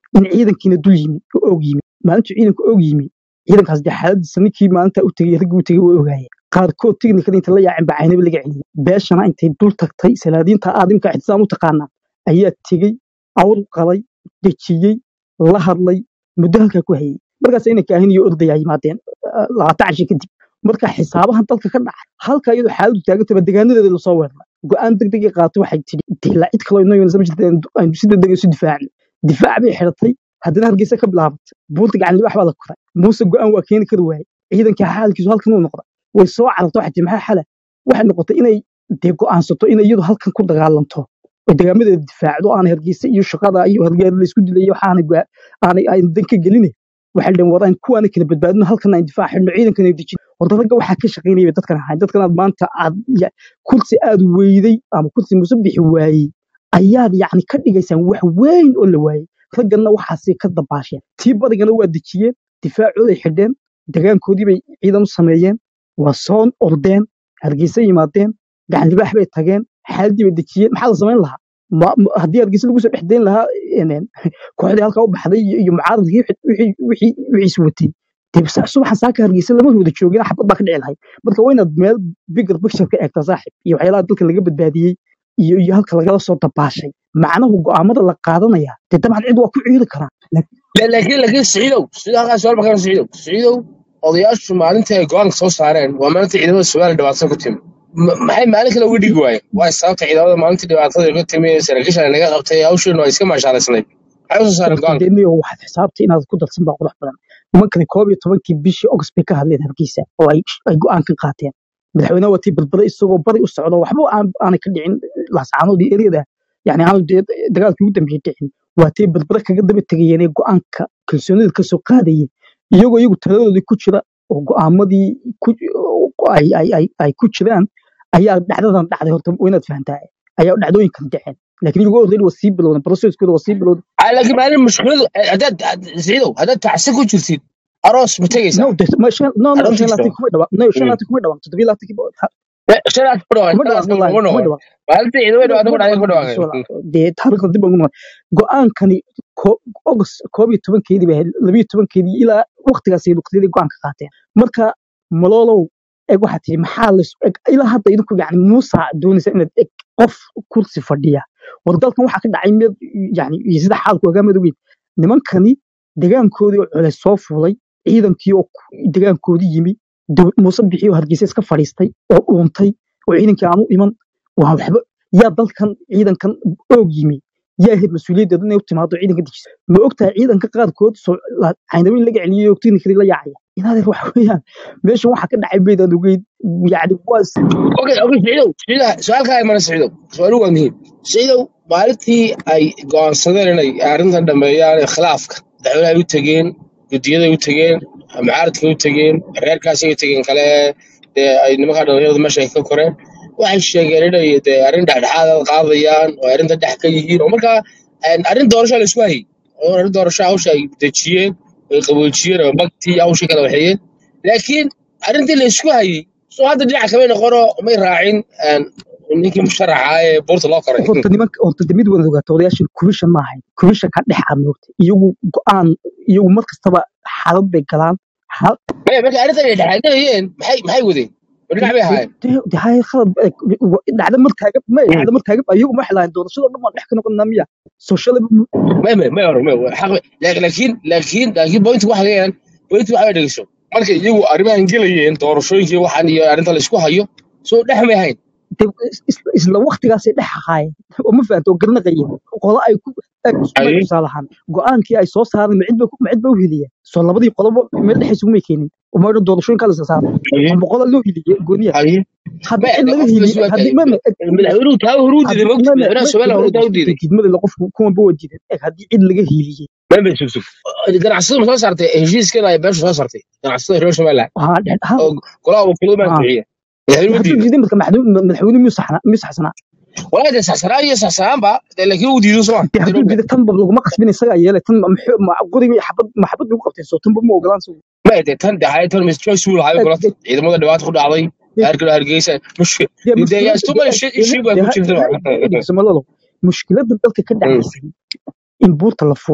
in ciidankiina dul yimi oo og yimi maalintuu ciidanku og yimi ciidankaas dee xaaladiisa ninkii maalinta u tegey raggii u tegey way ogaayeen qaarkood tiknikada inta la yaacin baa caynaba laga celiyey beeshana intay dul tagtay salaadiinta aadimka ixtisaam u taqaanaa ayaa tegey awr qalay dejiyey la hadlay muddo halkaa ku hayey markaas inay kaahin iyo ordayaa yimaadeen ah, labaatan cashi kadib marka xisaabahan dalka ka dhacay halka iyadoo xaaladu taagantaba deegaanadeeda lasoo weeraray go-aan degdeg ay qaatay waxay tidhi dila cid kaloo inoo yoonasa ma jirta aynu si degdeg isu difaacno difaac bay xidhatay haddana hargeysa ka bilaabatay buunta gacan libax baa la koray muuse go-aan waa keeni kari waayey ciidankii xaalkiisu halkan uu noqday way soo carartay waxay tihi maxaa xala waxay noqotay inay dee go'aansato inay iyadu halkan ku dagaalanto oo degaamadeeda difaacdo aanay hargeysa iyo shaqada iyo hargeer laysku dilay waxaanay go- aanay aan dan ka gelin waxay dhaheen war aan kuwaana kala badbaadino halkan aan difaac xidhno ciidankan ay dejin horta ragga waxaa ka shaqaynaya bay dadkan ahayn dadkan aad maanta aad ya- kursi aad weyday ama kursi muuse bixi waayey ayaad yacni ka dhigaysaan wax weyn oo la waayey ragganna waxaasay ka dabaasheen tii badigana waa dejiyeen difaacooday xidheen degaankoodii bay ciidan u sameeyeen waa soo ordeen hargeysa yimaadeen gacan libaax bay tageen xaaladii bay dejiyeen maxaa la samayn lahaa Ma- ma- haddii hargeysa lagu soo dhex dayn lahaa een, kooxdii halkaa u baxday iyo iyo mucaaradkii wixii wixii wixiis watay dee sa- subaxan saaka hargeysa lama wada joogin xabad baa ka dhici lahayd marka waa inaad meel bigger picture ka eegtaa saaxib iyo waxyaalaha dalka laga badbaadiyey iyo iyo halka lagala soo dabaashay macnahu go'aamada la qaadanaya dee dabcan cid waa ku ciiri karaa La- laakiin laakiin siciidow sida halkaas su'aal baan siciidow siciidow odayaashu maalinta ay go'aanka soo saareen waa maalinta ciidamada Soomaaliya dhibaatada ku timi Ma- maxay maalin kale uga dhigi waayeen waa sababta ciidamada maalintii dhibaatada ku timi ee saraakiisha naga qabtay hawsheenu ay iska maashaalaysnayd maxay u soo saareen horta go'aanka dee niyo waxaad xisaabtay inaad ku darsan baa qurux badan nimankani koob iyo tobankii bishii august bay ka hadleen hargeysa oo ay ay go'aan ka qaateen madaxweynaha watii balbada isagoo bari u socdo waxba aan- aanay ka dhicin laascaanood iyo eriyada yani aan dee dagaalkii ugu dambeeyey dhicin waatay balbada kaga daba tegayeen ee go'aanka kalsoonida ka soo qaadayeen iyagoo iyagu taladoodii ku jira oo go'aamadii ku ay ay ay ay ku jiraan ayaa dhacdadan dhacday horta waa inaad fahantaa ayaa dhacdooyinkan dhaceen laakiin iyagoo already waa sii bilowdan processkooda waa sii bilowdan Ah, laakiin maalin mushkiladu haddaad siciidow haddaad tacsi ku jirtid aroos ma tegaysaa no de- ma shan no no shan aroontiisa laatan kuma dhawaan no shan laatan kuma dhawaan toddobiyo laatankii ba- shanaad ku dhawaan kuma shanaad dhawaan ku wallahi noqon kuma dhawaan maalinta ciidamada kuma dhibaato ku kuma dhacday dhawaan ku dhawaaqeen dee taariikhda dib ugu noqon go-aankani ko- august koob iyo tobankeedii bay ahayd labiyo tobankeedii ilaa waqtigaasay waqtiyadii go-aanka qaateen marka maloolow eg waxaa tihi maxaa la eg ilaa hadda idinku yani muusa doonaysa inaad eg qof kursi fadhiya war dalkan waxaa ka dhacay mid yani iyo sida xaalku ogaa madowgeed nimankani degaankoodii oo culays soo fuulay ciidankii oo ku- degaankoodii yimi daw- muuse bixi oo hargeysa iska fadhiistay oo dhuuntay oo ciidankii aanu iman waa waxba yaa dalkan ciidankan oog yimi yaa ahayd mas-uuliyaddeedu inay u timaado ciidanka dejisa ma ogtahay ciidanka qaarkood soo la- caynabin laga celiyey oo tiknikadii la yaacaya inaadeer waxa weeyaan meeshan waxa ka dhacay baydaan ogeyd yani waa is- اوكي اوكي سعيدو سعيدو سؤال كان مانا سعيدو سؤال هو مهم سعيدو maalintii ay go'aansadeen inay arrintan dhameeyaan ee khilaafka dacwadaha u tegeen gudiyaday u tegeen mucaaradkay u tegeen reerkaasay u tegeen kale dee ay nimanka dhalinyarada meesha ay ka koreen waxay sheegeen inay dee arrin dhexdhexaad qaadayaan oo arrinta dhex ka yihiin oo markaa een, arrin doorasho la isku hayay oo arrin doorasho hawsha ay dejiyeen ay qaboojiyeen oo magtii hawshii kala waxeeyeen laakiin arrintii la isku hayay soo hadda dhinaca kama noqono may raacin een, ninkii musharaxa ee buurta loo koray horta nimanka horta de mid wada ogaato odayaashan commission ma ahayn commission ka dhex amoogta iyagu go-aan iyagu mar kastaba xaalad bay galaan xal maya marka arrintan ay dhexaadayeen maxay maxay wadeen oo dhinac bay ahaayeen de hay khalad eh, wa- dhacda mar taagan ma dhacda mar taagan iyagu ma xelahayn doorashada dhan waan dhex ka noqonnaa miya social ما ما ما يعرف ما هو حق لكن لكن لكن لكن بوينت واحد يعني بوينت واحد dhegeyso marka iyagu arrimahan gelayeen doorashooyinkii waxaan iyo arrinta la isku hayo soo dhex may ahayn de is- isla waqtigaasay dhex ahaayeen oo ma fahanto oo garanaqayeen qolo ay ku eg isku Aye. tusaale ahaan go-aankii ay soo saareen ma cid ba ma cid ba u heliyeen soo labadii qolobo meel dhexaysa umay keenin uma odhan doorashooyinkaa la saaro Aye. ama qola loo heliye gooniya Aye. hadda ما in laga قف heliye بس haddii ma ma eg madaxweynuhu taa huruu diiday haddii mogta ma ma madaxweynaha ma Soomaaliya huruu taa u diiday diidmada la qofku kuwan ba wadiidan eg haddii cid laga heliyey ma ma sug sug ganacsada ma soo saartay heshiiskan ay beesha soo saartay ganacsada reer Soomaaliland haa dhex ha oo golaha wakiiladu ma haa ansixiyeen madaxweynuhu hadduu diiday diiday marka madaxweyne madaxweyne miyuu saxnaa miyuu saxsanaa walaa de saxsanaan iyo saxsanaanba dee laakiin uu diido soo dee hadduu diiday tan ba laguma qasbin isagaa yeelay tan ma muxuu- ma qoriga iyo xabad ma xabad lagu qabtay soo tan ba ma ogolaan soo ma de tan de hay tan mis choice uu lahay eg kulata eg ciidamada dhibaato ku dhacday eg hargeysa hargeysa mushkil dee de yaa mushkiladda too dee much eg shit issue baa dee ku ha jirta dee ha dhegeyso malalo mushkiladda dalka ka dhacaysay in buurta la fuulo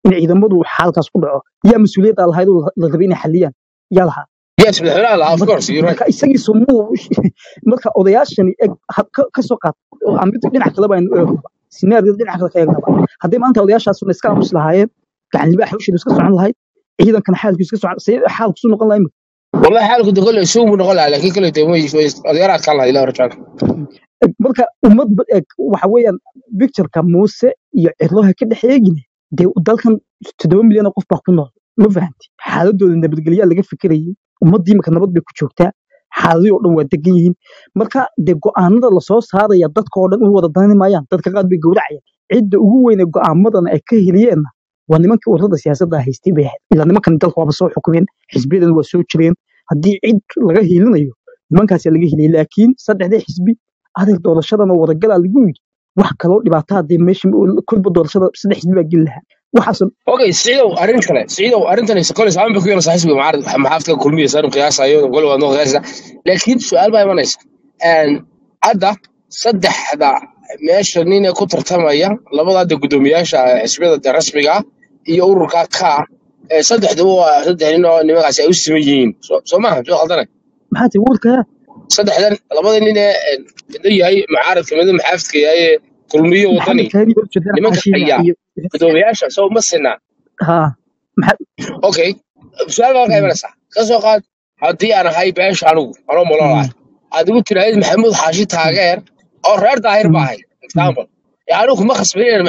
in ciidamadu xaalkaas ku dhaco yaa mas-uuliyadda lahayd oo la rabay inay xaliyaan yaa lahaa yes madaxweynaha lahaa of marka course you're right marka isagiisu muu marka odayaashani eg ha- ka ka soo qaat oo aan mid dhinac kale baynu eegnaba sinaariyada dhinac kale ka eegnaba haddii maanta odayaashaasuna iska aamus lahaayeen gacan libaaxa usheedu iska socon lahayd ciidankana xaalkiisu iska socon see xaalkiisu noqon lahaa imika والله حالك ده كله يسوق من غلا لكن كله تموي شوي أديارات كله إلى رجال Eg, marka ummad ba- eg waxa weeyaan pictureka muuse iyo cirlaha ka dhexeegine dee dalkan toddoba milyan oo qof baa ku nool ma fahanti xaaladooda nabadgelyaa laga fikirayay ummaddii imika nabad bay ku joogtaa xaaladii oo dhan waa degan yihiin marka dee go'aanada lasoo saaraya dadka oo dhan u wada danani maayaan dadka qaar bay gowracayaan cidda ugu weyne go'aamadana ay ka heliyeenna waa nimankii ururada siyaasadda haystay bay ahayd ilaa nimankan dalka waaba soo xukumeen xisbiyadan waa soo jireen haddii cid laga hiilinayo nimankaasa laga heliyay laakiin saddexdii xisbi adeer doorashadana wadagalaa lagu yidhi wax kaloo dhibaato haddee meesha kolba doorashada saddex xisbi baa geli lahaa waxaas اوكي سعيدو ارين كله سعيدو ارنتني سكول سام بكو يلا صاحب معارض محافظه كلميه صار قياس ايو قول وانو قياس لكن سؤال باي منيس ان عدا صدح هذا meesha nin ee ku tartamaya labada hadda guddoomiyaasha xisbiyada rasmiga ah iyo ururka ka ee saddexduba waa saddex nin oo nimagaasi ay u siman yihiin soo soo maaha soo khaldana maxaa tii warkaya saddexdan labada nin ee midna yahay mucaaradka midna maxaafidka yahay ee kulmiyo wadani maxamed kaani baa ujeedaan nimanka xaashiina haya iyo guddoomiyaasha soo ma sinaa ha maxaa okay su-aal baa ka imanaysaa ka soo qaad haddii aan ahay beesha anigu anoo mololahay aad igu tiraahid maxamuud xaashi taageer oo reer daahir baa ahay example ee anigu kuma khasbanin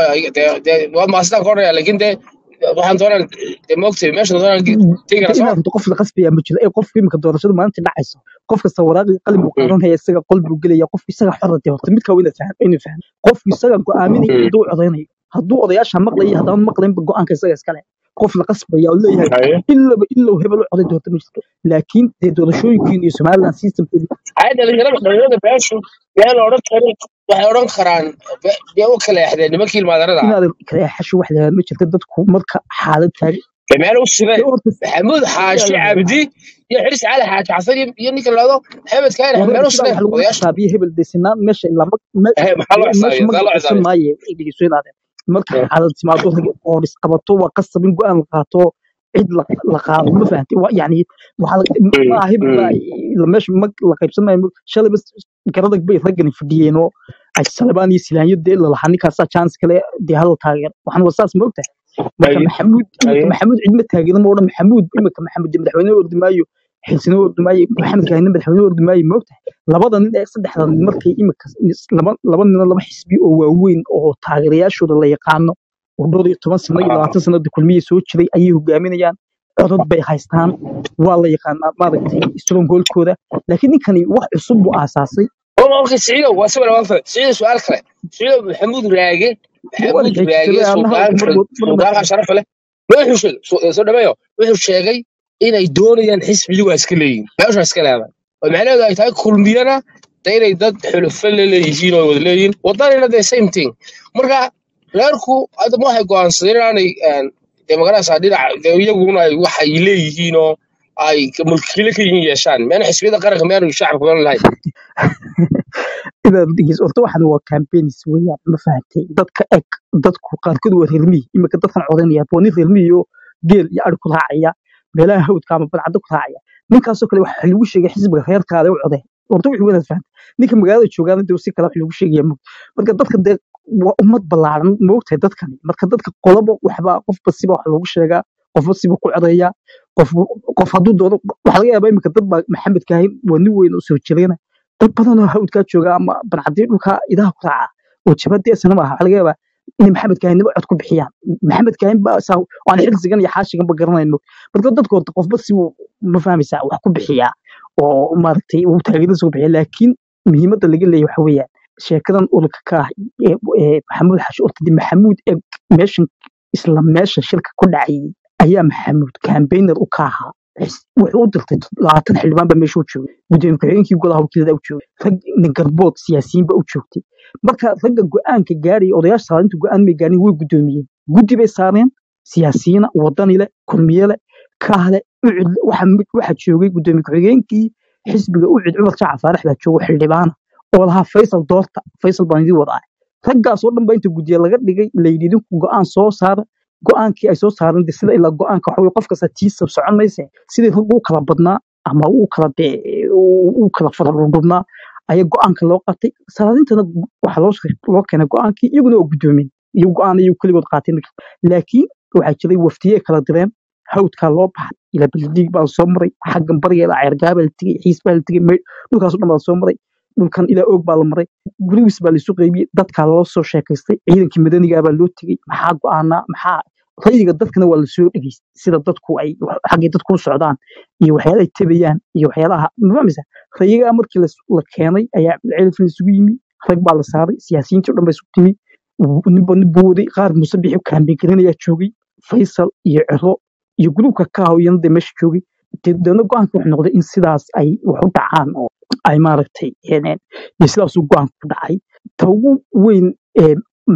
waad maasitaan ka odhanaya laakiin dee waxaan doonaan dee moogtay meesha doonaan tegi karaa soo inaad qof la qasbaya ma jiro ee qofka imika doorashada maalinta dhacayso qof kasta waraaqii qalin buu qaadanaya isaga qol buu gelaya qofku isaga xor dee horta midka waa inaad fahan inuu fahan qofku isaga go'aaminaya ciduu codaynayo hadduu odayaasha maqlayo haddaan maqlaynba go'aanka isaga iskale qof la qasbaya oo leeyahay ilaba ilow hebel u coday doorta ma jirto laakiin dee doorashooyinkiin iyo somaliland systemkeedu ay dhalinyarada dhalinyarada beeshu yaa la odhan karin waxay odhan karaan be- dee u kala exdeen nimankii ilmaadarada ah inaad kala xasho wax la ma jirto dadku marka xaalad taagan dee meel u sibeen dee horta maxamuud xaashi cabdi iyo xiris cali xaaji xasan iyo iyo ninka laado maxamed kaani wareer meel u sidaa sibeen waxa lagu odayaasha xisaabiye hebel dee sinaan meesha ilaa ma ma- Eh, maxaa loo meesha xisaabiya ma saa loo gacisan xisaabiya maaye ay dhegeyso inaadeen marka Eh, xaalad timaado rag oo isqabato waa qasab in go'aan la qaato cid la la qaado ma fahanti waa yani waxaa la- mm, ma aha hebel baa mm. la meesha mag la qaybsan maayo shalay bas garadag bay raggani fadhiyeen oo ay salabaan iyo silaanyo dee lalahaa ninkaasaa chance kale dee hadal taageer waxaan waa saas moogtahay marka Haye, maxamuud imika haye. maxamuud cidma taageerin ma odhan maxamuud imika maxamuud dee madaxweyne ordi maayo xilsina ordi maayo maxamed kaahina madaxweyne ordi maayo moogtahay labada nin ee saddexda nin markay imika laba laba nin oo laba xisbi oo waaweyn oo taageerayaashooda la yaqaano oo dhowr iyo toban sano iyo labaatan sanada kulmiye soo jiray ayay hogaaminayaan codod bay haystaan waa la yaqaanaa maaragtay strongholkooda laakiin ninkani wax cusub buu aasaasay oo okay siciidow waa si wala waan fahmay siciidow su-aal kale siciidow maxamuud raage dee waa la maxamuud raage xeejisaday anna hadalka suldaanka mar mar suldaanka sharafa leh wuxuu sheegay soo soo dhameeyo wuxuu sheegay inay doonayaan xisbiga waa iska leeyihin meesha iska leedahay oo macnaheedu ay tahay kulmiyana de inay dad xulufo la leeyihiin oo wada leeyihiin wadanina the same thing marka reerku hadda ma waxay go'aansadeen inaanay een, dee magaraysaa dhinaca dee iyaguna ay waxay leeyihiin oo ay mulkiile ka yihiin yeeshaan meena xisbiyada qaranka meanu shacabka meenu lahayn inaad dhegeyso horta waxan waa campaigns weeyaan ma fahantay dadka eg dadku qaarkood waa reermiyi imika dadkan codanaya waa nin reermiyi oo geel iyo ari ku raacaya meelaha hawdka ama badcadda ku raacaya ninkaasoo kale waxa lagu sheegay xisbiga reerkaada u codeen horta wixii wanaad fahantay ninka magaalada joogaana dee si kale wax lagu sheegaya mug marka dadka dee waa ummad ballaaran moogtahay dadkani marka dadka qolaba waxba qofba siba wax loogu sheegaa qofba siba ku codeeya qof qof hadduu doodo waxaa laga yaabaa imika dad baa maxamed kaahin waa nin weyn oo soo jireena dad badan oo hawdkaa jooga ama bancadii dhulka idaha ku raaca oo jabadii sana maaha waxaa laga yaabaa inay maxamed kaahinaba cod ku bixiyaan maxamed kaahin baa saa aan xilsigan iyo xaashiganba garanayno marka dadka horta qofba sibuu ma fahmaysaa wax ku bixiyaa oo maaragtay uu taageerada soo bixiya laakiin muhiimadda laga leeyahay waxa weeyaan sheekadan ulka ka ah ee ee maxamuud xashi ortadi maxamuud ee meeshan isla meesha shirka ku dhacayay ayaa maxamuud campaigner u ka ahaa Xis- wuxuu u dirtay labaatan xildhibaan baa meesha u joogay gudoomiye ku-xigeenkii golaha wakiilada u joogay rag nin garbood siyaasiyiin baa u joogtay marka ragga go-aanka gaaraya odayaasha saarinta go-aan may gaarin way gudoomiyeen guddi bay saareen siyaasiyiina wadani leh kulmiye leh kahle ucud leh waxa mid- waxa joogay gudoomiye ku-xigeenkii xisbiga ucud cumar jaaca faarax baa jooga xildhibaana oo lahaa faysal doorta faysal baan idin wadaa raggaas oo dhan baa inta guddiya laga dhigay layidhi idinku go-aan soo saara go-aankii ay soo saareen de sida ilaa go-aanka waxa weye qof kasta tiisa socon mayse sidii rag u kala badnaa ama u kala dee u kala farardhubnaa ayaa go-aanka loo qaatay salaadintana waxaa loo loo keenay go-aankii iyaguna oo guddoomin iyo go-aan iyagu keligood qaateen laakiin waxaa jiray waftiye kala direen hawdkaa loo baxay ilaa baldiig baa soo maray xaggan barigeeda ceergaa baa la tegey xiis baa la tegey maydh dhulkaas dhan baa soo maray dhulkan ilaa oog baa la maray gurigiis baa laisu qaybiyey dadkaa loo soo sheekaystay ciidankii madanigaa baa loo tegey maxaa go-aanaa maxaa rayiga dadkana waa lasoo dhegeystay sida dadku ay xaggay dadku u socdaan iyo waxyaalaha ay tabayaan iyo waxyaalaha mafahmaysa rayigaa markii la keenay ayaa celifin isugu yimi rag baa la saaray siyaasiyiintii o dhan baa isugu timi ninba nin buu waday qaar muuse bixi kaambeyngarinayaa joogay faysal iyo ciro iyo gurubka kaahawiyana dee meesha joogay deedna go-aanka wuxuu noqday in sidaas ay wax u dhacaan oo ay maaragtay iyo sidaasuu go-aanka ku dhacay ta ugu weyn ee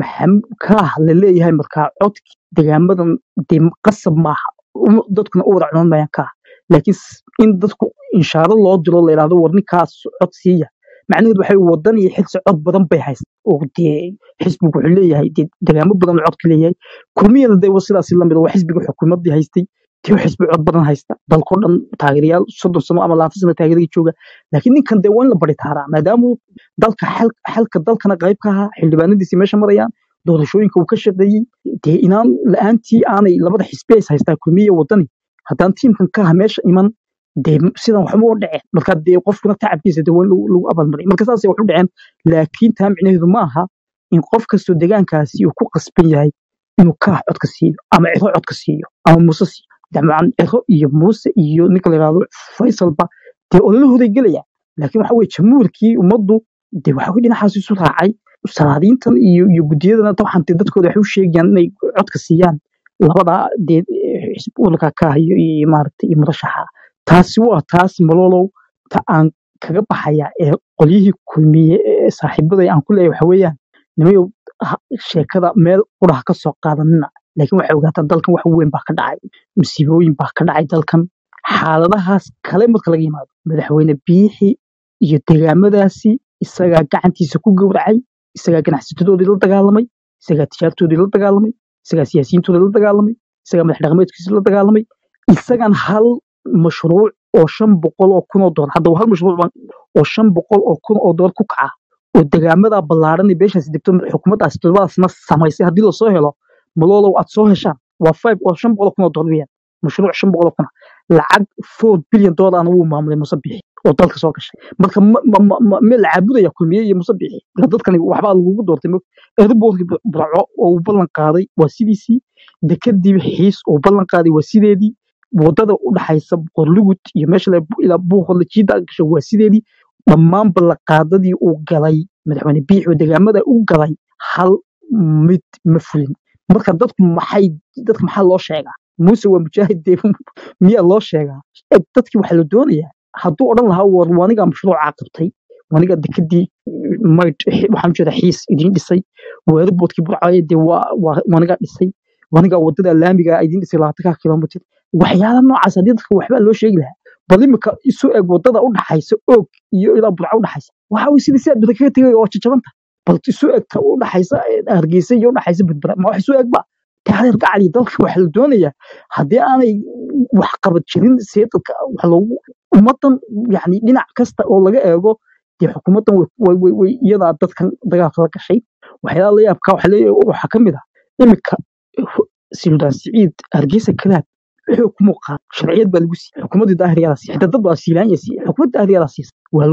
kaah la leeyahay markaa codki degaamadan dee qasab maaha dadkuna u wada cunaan mayaan kaah laakiin in dadku inshaaro loo diro la yidhahdo war ninkaas cod siiya macnaheedu waxay wadan iyo xilsi cod badan bay haysta oo dee xisbigu wuxuu leeyahay dee degaamo badan oo codka leeyahay kulmiyada dee sidaas lamid waa xisbiga xukuumadii haystay tii xisbi cod badan haysta dalkoo dhan taageerayaal soddon sano ama labaatan sano taageerada jooga laakiin ninkan dee waa in la bari taaraa maadaama dalka xalka dalkana qayb ka ahaa xildhibaanadiisii meesha marayaan doorashooyinka uu ka shaqeeyey dee inaan la-aantii aanay labada xisbi ays haystaa kulmiya wadani haddaan tiimkan ka aha meesha iman dee sidan waxba u dhaceen marka dee qofkuna tacabkiisa dee waa in lagu abaalmaray marka saasay wax u dhaceen laakiin taa micnaheedu ma aha in qof kastoo degaankaasi uu ku qasban yahay inuu kaah codka siiyo ama ciro codka siiyo ama muuse siiyo dabcan ciro iyo muuse iyo ninka la yidhahdo faysalba dee ololahooday gelayaan laakiin waxa weye jamhuurkii ummaddu dee waxa dhinacaas isu raacay salaadiintan iyo iyo guddiyadana waxaan dee dadkooda waxay u sheegayaan inay codka siiyaan labada dee xisbulka kaah iyo iyo maaragtay iyo murashaxa taasi waa taas malolow ta aan kaga baxaya ee qolyihii kulmiye ee saaxiibaday aan ku leeyahay waxa weeyaan nimayow sheekada meel quraha ka soo qaadanina laakiin waxay ogaataa dalkan wax weyn baa ka dhacay musiibooyin baa ka dhacay dalkan xaaladahaas kale marka laga yimaado madaxweyne biixi iyo degaamadaasi isagaa gacantiisa ku gowracay isagaa ganacsatadoodii la dagaalamay isagaa tijaartoodii la dagaalamay isagaa siyaasiyiintoodii la dagaalamay isagaa madax dhaqameedkiisii la dagaalamay isagan hal mashruuc oo shan boqol oo kun oo doolar hadda hal mashruuc oo shan boqol oo kun oo doolar ku kaca oo degaamada ballaaran ee beeshaas degto xukuumaddaas todobadaasna samaysay haddii lasoo helo maloolow aad soo heshaan waa five oo shan boqol oo kun oo doolar weeyaan mashruuc shan boqol oo kuna lacag four billion doolarna wuu maamulay muuse bixi oo dalka soo gashay marka meel la caabudaya kulmiye iyo muuse bixi ila dadkani waxbaa lagugu doortay airbortkii burco oo uu ballan qaaday waa sidiisii dekadii xiis oo ballan qaaday waa sideedii wadada u dhaxaysa qorlugud iyo meesha ilaa buuqodla jiida gasho waa sideedii dhammaan ballanqaadadii uu galay madaxweyne biixi oo degaamada u galay hal mid ma fulin marka dadku maxay dadka maxaa loo sheegaa muuse waa mujaahid dee miyaa loo sheegaa dadkii waxaa la doonayaa hadduu odhan lahaa war wanigaa mashruucaa qabtay wanigaa dekadii maydh waxaan ujeeda xiis idiin dhisay weerarboodkii burcaaye dee wanigaa dhisay wanigaa wadada laamiga idiin dhisay labaatanka kilomitr waxyaala noocaas haddii dadka waxbaa loo sheegi lahaa bal imika isu eg wadada u dhaxaysa oog iyo ilaa burca u dhaxaysa waxa weye sidii sidaad bada kaga tegay oo jajabanta bal isu egta u dhaxaysa hargeysa iyo u dhaxaysa badbara ma wax isu egba taariir gacali dalka waxaa la doonayaa haddii aanay wax qabad jirin see dadka wax loogu ummadan yani dhinac kasta oo laga eego dee xukuumaddan way iyadaa dadkan dagaalka la gashay waxyaala la yaabka waxaa ka mid ah imika suldaan siciid hargeysa kalaab wuxuu ku muuqaa sharciyad baa lagu siiyey xukuumaddii daahiryadaa siiyey xitaa dad baa siilaanya siiyey xukuumadda daahiryadaa siisay waa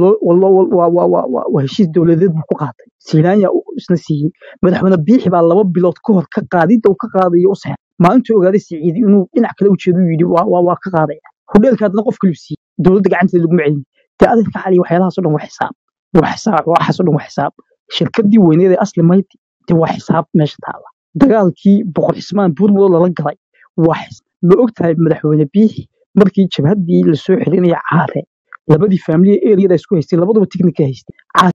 loo waa heshiis dowladeed buu ku qaatay siilaanya isna siiyey madaxweyne biixi baa laba bilood ka hor ka qaadidda uu ka qaadayo u saxex maalintuu ogaaday siciidi inuu dhinac kale ujeedu yidhi waa ka qaadaya hodheelka haddana qof kaliu siiyey dowladda gacanteeda laguma celin dee adeerka cali waxyaalahaasoo dhan waa xisaab waa xisaab waxaasoo dhan waa xisaab shirkadii weyneed ee asli mayti dee waa xisaab meesha taala dagaalkii boqor xismaan buurmudo lala galay waa ma ogtahay madaxweyne biixi markii jabhaddii lasoo xirinaya caare labadii faamiliya eriyada isku haystay labaduba tiknika haystay